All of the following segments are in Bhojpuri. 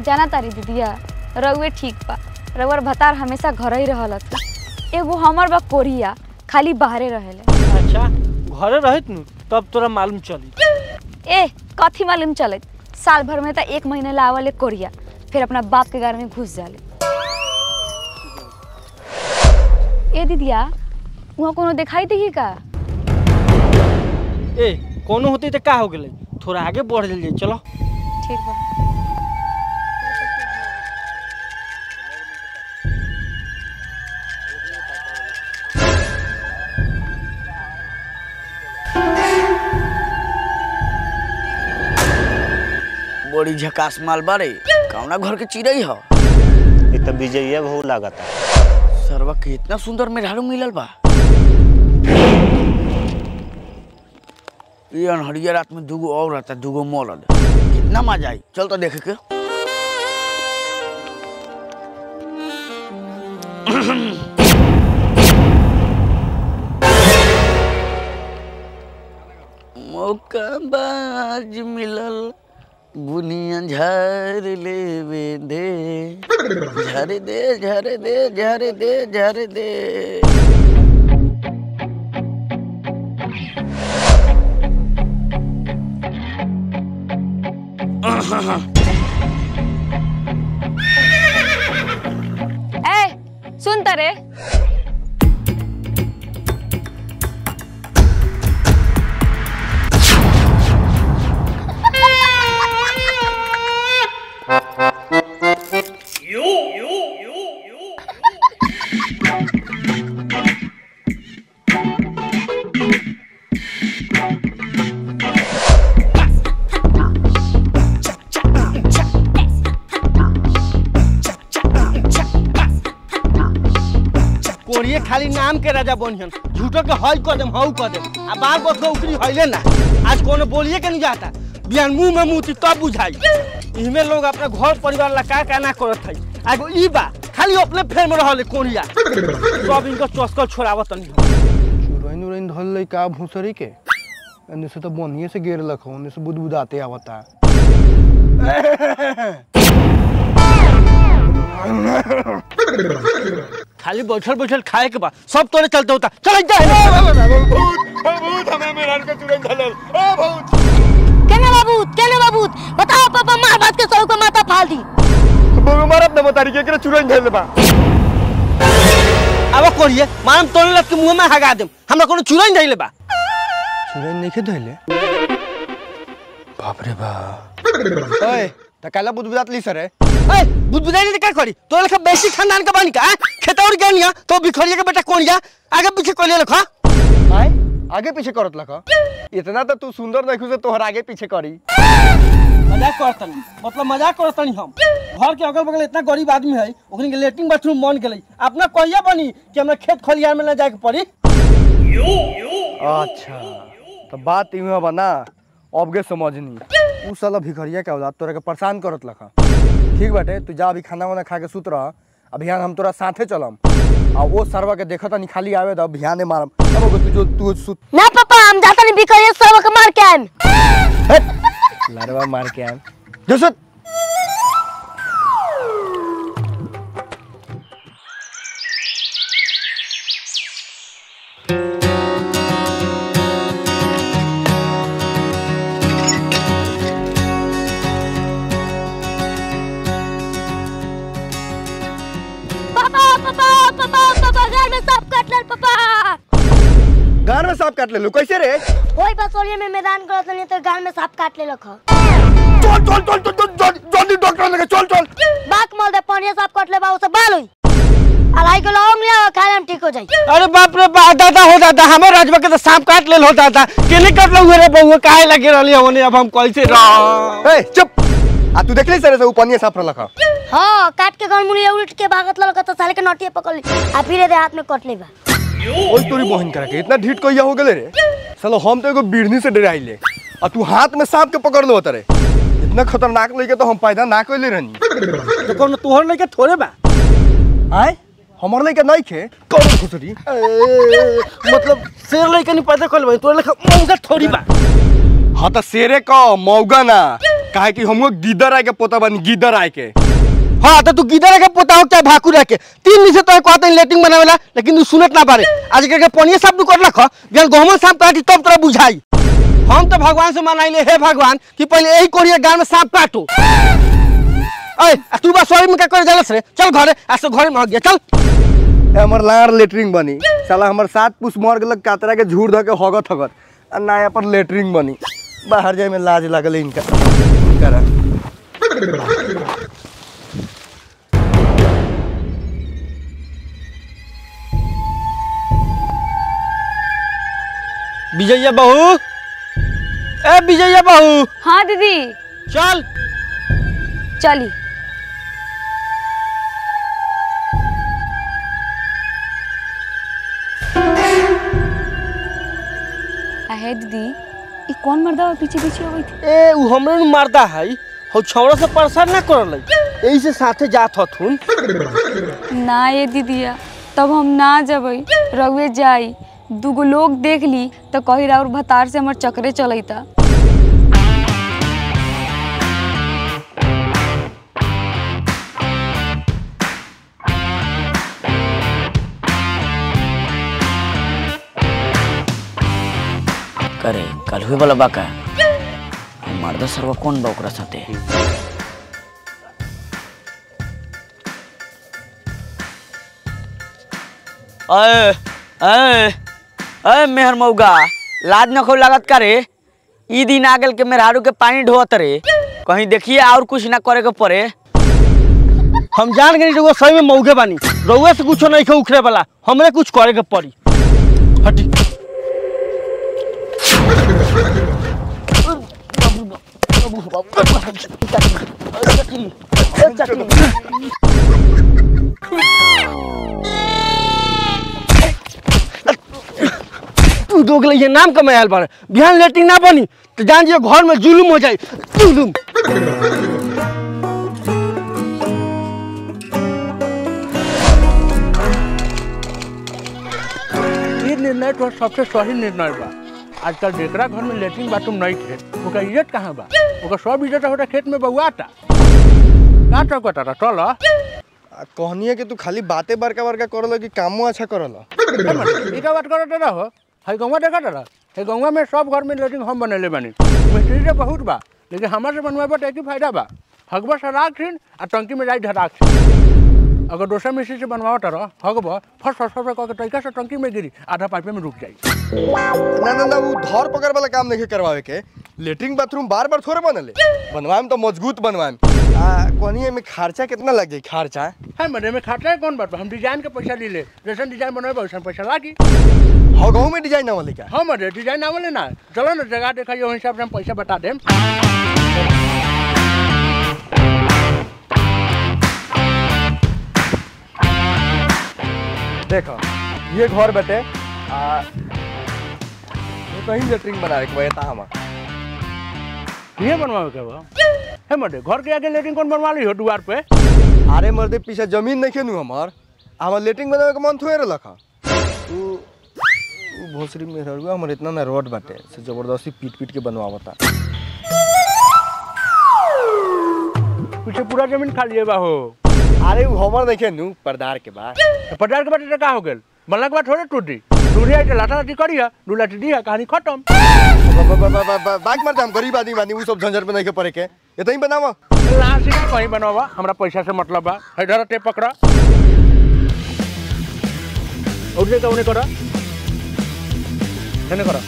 जाना तारी दीदिया रउए ठीक बा रउअर भतार हमेशा घर ही रहलत एगो हमर बा कोरिया खाली बाहरे रहेले अच्छा घरे रहित नु तब तोरा मालूम चली ए कथी मालूम चलत साल भर में तो एक महीने ला आवले कोरिया फिर अपना बाप के घर में घुस जाले ए दीदिया वहाँ कोनो दिखाई दी का ए कोनो होती तो का हो गेलै थोड़ा आगे बढ़ जाइए चलो ठीक बा बड़ी झकास माल बारे कौना घर के चिड़ई ह ये तो विजय बहु लागता सरवा के इतना सुंदर मेहरारू मिलल बा ये अनहरिया रात में दूगो और रहता दूगो मरद कितना मजा आई चल तो देखे के मौका बाज मिलल बुनिया झार लेवे दे झर दे झर दे झर दे झर दे ए सुन तरे कोरिए खाली नाम के राजा बनिहन झूठो के हई कर देम हऊ कर देम आ बार बार के उकरी हईले ना आज कोनो बोलिए के नहीं जाता बिहान मुंह में मुंह तब बुझाई इहमे लोग अपना घर परिवार ला का का ना करत हई आगो ई बा खाली अपने फेर में रहले कोरिया सब इनको चस्कल छोड़ावत नहीं चुरैन उरैन धल लई का भूसरी के एने से तो बनिए से गिर लखो ओने से बुदबुदाते आवता खाली बैठल बैठल खाए के बा सब तोरे चलते होता चल जा केने बाबू केने बाबू बताओ पापा मार बात के सौ को माथा फाल दी अब कोरिए मारम तोरे लग के मुंह में हगा देम हमरा कोनो चुराई नहीं ले बा चुरैन नहीं धैले बाप रे बाप ओए त काला बुदबुदात ली सर ए बुदबुदाई ने का करी तोरे लख बेसी खानदान का बानी का खेतौर गनिया तो बिखरिया के बेटा कोनिया आगे पीछे कोलिया लखा आय आगे पीछे करत लखा इतना तो तू सुंदर देखू से तोहर आगे पीछे करी मजाक करतनी मतलब मजाक करतनी हम घर के अगल बगल इतना गरीब आदमी है ओकनी के लेटरिन बाथरूम बन गेलै अपना कहिया बनी कि हमरा खेत खलियान में ना जाए के पड़ी अच्छा तो बात इहाँ बना अबगे समझनी उ साला भिखरिया के औलाद तोरा के परेशान करत लखा ठीक बाटे तू जा अभी खाना वाना खा के सुत रह अभियान हम तोरा साथे चलम आ वो सरवा के देखत नहीं खाली आवे तो अभियान मारम अब अगर तू जो तू सुत ना पापा हम जाता नहीं बिखर सब के मार के आएम लड़वा मार के आम जो सुत पापा पापा पापा पापा घर में सांप काट लेल पापा गान में सांप काट ले लो कैसे रे ओई बसोलिए में मैदान करत नहीं तो घर में सांप काट ले लख चल चल चल चल चल चल जल्दी डॉक्टर लगे चल चल बाक मल दे पानी सांप काट ले बा उसे बाल होई अलाई को लौंग लिया खाए हम ठीक हो जाई अरे बाप रे बाप दादा हो दादा हमारे राजबा के तो सांप काट लेल हो दादा केने काट लो रे बउआ काहे लगे रहली होने अब हम कैसे रह ए चुप आ तू देख ले सरे से ऊपर सांप लखा हां काट के गनमुली उलट के भागत ललक तो साले के नटिए पकड़ ली आ फिर दे हाथ में कट ले बा ओई तोरी बहन करा के इतना ढीठ कहिया हो गेले रे सालो हम तो एगो बिढ़नी से डराइले आ तू हाथ में सांप के पकड़ लो तरे इतना खतरनाक लइके तो हम पैदा ना कइले रहनी तो कोनो तोहर लगे थोड़े बा आय हमर लइके नहीं खे कौन खुसरी मतलब शेर लगे नहीं पैदा कर भाई तोरे लगे मौका थोड़ी बा हाँ तो शेरे का मौगा ना काहे कि हमको गिदर आए के पोता बनी गिदर आए के हाँ तो तू गिदर के पोता हो चाहे भाकू रह के तीन दिन से तो कहते लेटिंग बनावेला लेकिन तू सुनत ना पारे आज के पनिया साफ तू कर रख बिहान गहमन साफ काटी तब तोरा बुझाई हम तो भगवान से मनाइले हे भगवान कि पहले यही कोरिया गांव में सांप काटो अय आ तू बस सॉरी में क्या करे जालस रे चल घरे आज तो घरे में हो गया चल ए, हमर लार लेटरिंग बनी साला हमर सात पुस मर गेलक कातरा के झूर ध के हगत हगत आ नया पर लेटरिंग बनी बाहर जाए में लाज लागल इनका इनका विजया बहू ए विजया बहू हाँ दीदी चल चली आहे दीदी ई कौन मर्दा पीछे पीछे हो गई थी ए उ हमरे नु मारदा है हो छौड़ा से परेशान ना करल यही से साथे जात हथुन ना ये दीदिया तब हम ना जबै रउए जाई दूगो लोग देख ली तो कही राउर भतार से हमर चक्रे चलैता करे कल हुए वाला बाका मर्दा सरवा कौन बा ओकरा साथे अय अय अय मेहर मौगा लाज न खो लागत का रे ई दिन आ गेल के मेहरारू के पानी ढोवत रे कहीं देखिए और कुछ ना करे के पड़े हम जान गए रउआ सही में मौगे बानी रउआ से कुछो नहीं खे उखरे वाला हमरे कुछ करे के पड़ी हटी तू दोग लिए नाम कमायल बारे बिहान लेटिंग ना बनी तो जान जियो घर में जुलुम हो जाए जुलुम ये निर्णय तो सबसे सही निर्णय बा आजकल जेकरा घर में लेटरिन बाथरूम नहीं थे ओकर इज्जत कहाँ बा ओकर सब इज्जत होता खेत में बउआता का चौकता रहा चल आ, कहनी है कि तू खाली बातें बड़का बड़का करल कि कामो अच्छा करल ई का बात करत रहो है गौवा देखा रहा है गौवा में सब घर में लेटरिन हम बनैले बानी मिस्त्री से बहुत बा लेकिन हमारे से बनवाए पर एक ही फायदा बा हगबा से राखिन आ टंकी में जाई धराक अगर दोसर मिस्त्री से बनवावत रह हगबा फर्स्ट फर्स्ट फर्स्ट कह के तरीका से टंकी में गिरी आधा पाइपे में रुक जाई ना ना ना वो धर पकड़ वाला काम नहीं करवावे के लेटरिन बाथरूम बार बार थोड़े बनले बनवाएम तो मजबूत बनवाएम आ कहनी है में खर्चा कितना लग जाई खर्चा है मरे में खाता है कौन बात बा? हम डिजाइन के पैसा ले ले जैसा डिजाइन बनवाए वैसा पैसा लागी हो गाँव में डिजाइन वाले क्या हम अरे डिजाइन आवले ना चलो ना जगह देखा वही हिसाब से हम पैसा बता देम देखो ये घर बटे आ ये कहीं लेटरिन बनावे के बता हम ये बनवावे के बा है मरे घर के आगे लेटिंग कौन बनवा ली हो द्वार पे अरे मर्दे पीछे जमीन नहीं खेनू हमार हमार लेटरिन बनावे के मन थोड़े रखा उ उ भोसरी में रहुआ हमर इतना ना रोड बाटे से जबरदस्ती पीट पीट के बनवावता पीछे पूरा जमीन खाली है बा हो अरे उ हमर नहीं खेनू परदार के बाद तो पचास के बाद का हो गेल बनला के बाद थोड़े टूटी टूटी आई तो लाठा लाठी करिया दू लाठी दिया कहानी खत्म ब- ब- ब- ब- ब- बाइक मारते हम गरीब आदमी बानी उ सब झंझट में नहीं के पड़े के ये तो ही बनावा लाठी का कहीं बनवा हमरा पैसा से मतलब बा है धरा टेप पकड़ा उठे का उन्हें करा कहने करा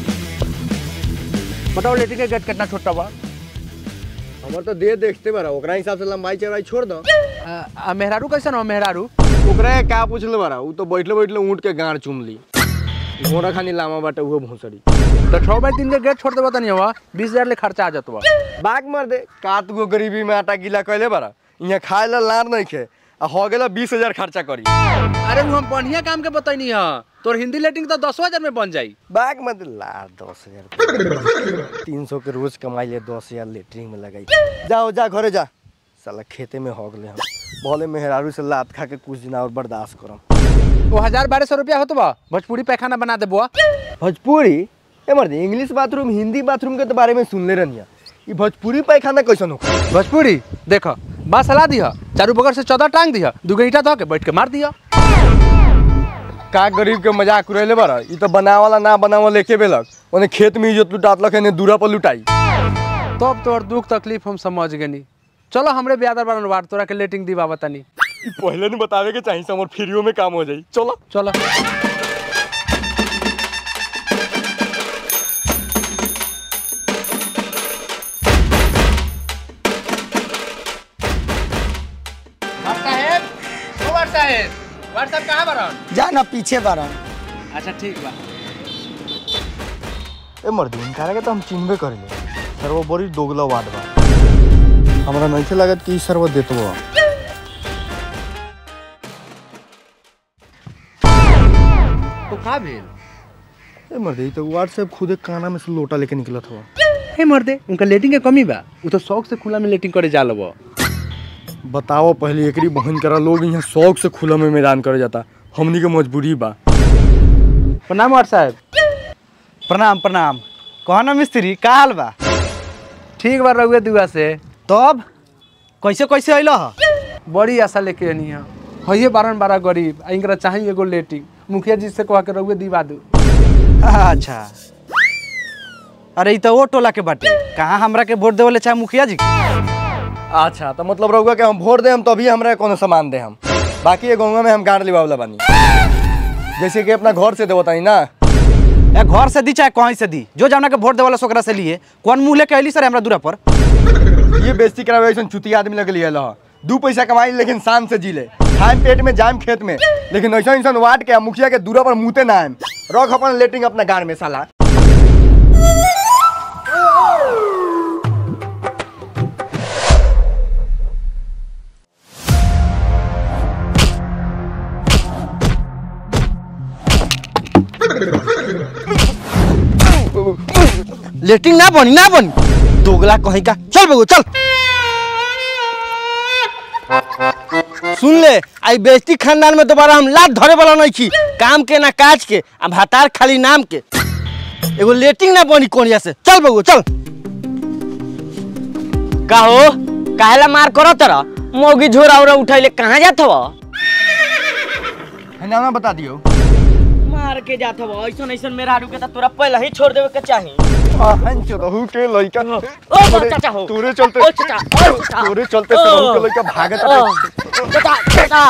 बताओ लेटिंग का गेट कितना छोटा बा हमर तो दे देखते बारा ओकरा हिसाब से लंबाई चौड़ाई छोड़ दो आ, आ, मेहरारू कैसन हो मेहरारू ओकरा के का पूछले बारा उ तो बैठले बैठले ऊँट के गाड़ चुम ली घोड़ा खानी लामा बाटे उहो भोसड़ी तो छः बाई तीन के गेट छोड़ देबा तनी हवा बीस हजार ले खर्चा आ जातवा बाग मार दे कात गो गरीबी में आटा गीला कैले बारा यहाँ खाए ला लार नहीं खे आ हो गेला बीस हजार खर्चा करी अरे उ हम बढ़िया काम के बतैनी है तोर हिंदी लेटिंग तो दस हजार में बन जाई बाग में दे लार दस हजार तीन सौ के रोज कमाई ले दस हजार लेटरिन में लगाई जाओ जा घरे जा साला खेते में हो गए हम भले मेहरारू से लात खा के कुछ दिन और बर्दाश्त करम वो हजार बारह सौ रुपया होतो बा भोजपुरी पैखाना बना दे बुआ भोजपुरी ए मर्द इंग्लिश बाथरूम हिंदी बाथरूम के तो बारे में सुनले रहनी ई भोजपुरी पैखाना कैसन हो भोजपुरी देख बाँस हला दिह चारू बगल से चौदह टांग दिह दूगो ईटा धो के बैठ के मार दिह का गरीब के मजाक उड़ैले बार ई तो बनावाला ना बनावा लेके बेलक ओने खेत में इज्जत लुटातलक एने दूरा पर लुटाई तब तोर दुख तकलीफ हम समझ गनी चलो हमरे ब्यादर बारन वार तोरा के लेटिंग दी बाबा तनी ई पहले नहीं बतावे के चाहिए हमर फ्रीओ में काम हो जाई चलो चलो जा ना पीछे बारन अच्छा ठीक बा ए मर्दी इनकारा के तो हम चिन्हबे करेले सर वो बड़ी दोगला वाट बा हमरा नहीं लागत कि ई सर वो देतो बा तो का भेल ए मर्दी तो व्हाट्सएप खुदे काना में से लोटा लेके निकलत हुआ हे मर्दे उनका लेटिंग के कमी बा उ तो शौक से खुला में लेटिंग करे जा लब बताओ पहले एकरी बहन करा लोग यहाँ शौक से खुला में मैदान करे जाता हमनी के मजबूरी बा प्रणाम वार साहब प्रणाम प्रणाम कहना मिस्त्री का हाल बा ठीक बा रहुए दुआ से तब कैसे कैसे अइल ह बड़ी आशा लेके आनी है हइये बारन बारह गरीब आ इनकरा चाहिए एगो लेटिंग मुखिया जी से कह के रहुए दिवा दू अच्छा अरे ई तो वो टोला के बाटे कहाँ हमरा के वोट देवले चाहे मुखिया जी के अच्छा तो मतलब रहुआ के हम वोट दे हम तभी हमरा के कोनो सामान दे हम बाकी ये गाँव में हम गाड़ लिवावला बानी जैसे कि अपना घर से देवतानी ना ए घर से दी चाहे कहीं से दी जो जाना के वोट देवला सोकरा से लिए कौन मुंह लेके अइली सर हमरा दूरा पर ये बेइज्जती करावे ऐसा चुती आदमी लगे लिए लह दू पैसा कमाई लेकिन शान से जी ले खाए पेट में जाम खेत में लेकिन ऐसा इंसान वाट के आ मुखिया के दूरा पर मुते ना आएम रख अपन लेटिंग अपना गाड़ में साला लेटिंग ना बनी ना बनी दोगला कहीं का चल बगू चल सुन ले आई बेइज्जती खानदान में दोबारा हम लात धरे वाला नहीं छी काम के ना काज के आ भातार खाली नाम के एगो लेटिंग ना बनी कोनिया से चल बगू चल का हो काहेला मार करो तरा मोगी झोरा उरा उठैले कहाँ जात हव है ना बता दियो मार के जात हव ऐसन ऐसन मेरा आडू के त तोरा पहले ही छोड़ देवे के चाही आहन चोदहू के लइका ओ तोरे- चाचा हो तोरे चलते ओ चाचा ओ चाचा तोरे चलते सरहू के लइका भागत ओ रहे चाचा चाचा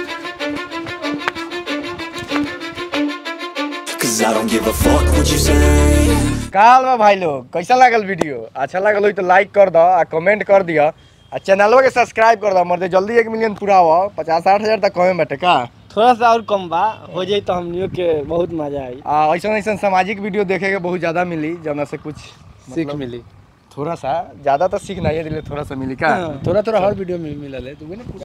Cause I don't give a fuck what you say. काल बा भाई लोग कैसा लागल वीडियो अच्छा लागल हो तो लाइक कर दो आ कमेंट कर दिया आ चैनलवा के सब्सक्राइब कर दो मर्दे जल्दी एक मिलियन पूरा हो पचास साठ हजार तक कमे बाटे का थोड़ा सा और कम बा हो जाई तो हमनियों के बहुत मजा आई आ ऐसा ऐसा सामाजिक वीडियो देखे के बहुत ज्यादा मिली जौना से कुछ सीख मिली थोड़ा सा ज्यादा तो सीख नहीं दिले थोड़ा सा मिली का थोड़ा थोड़ा हर वीडियो में मिलल है तू भी ना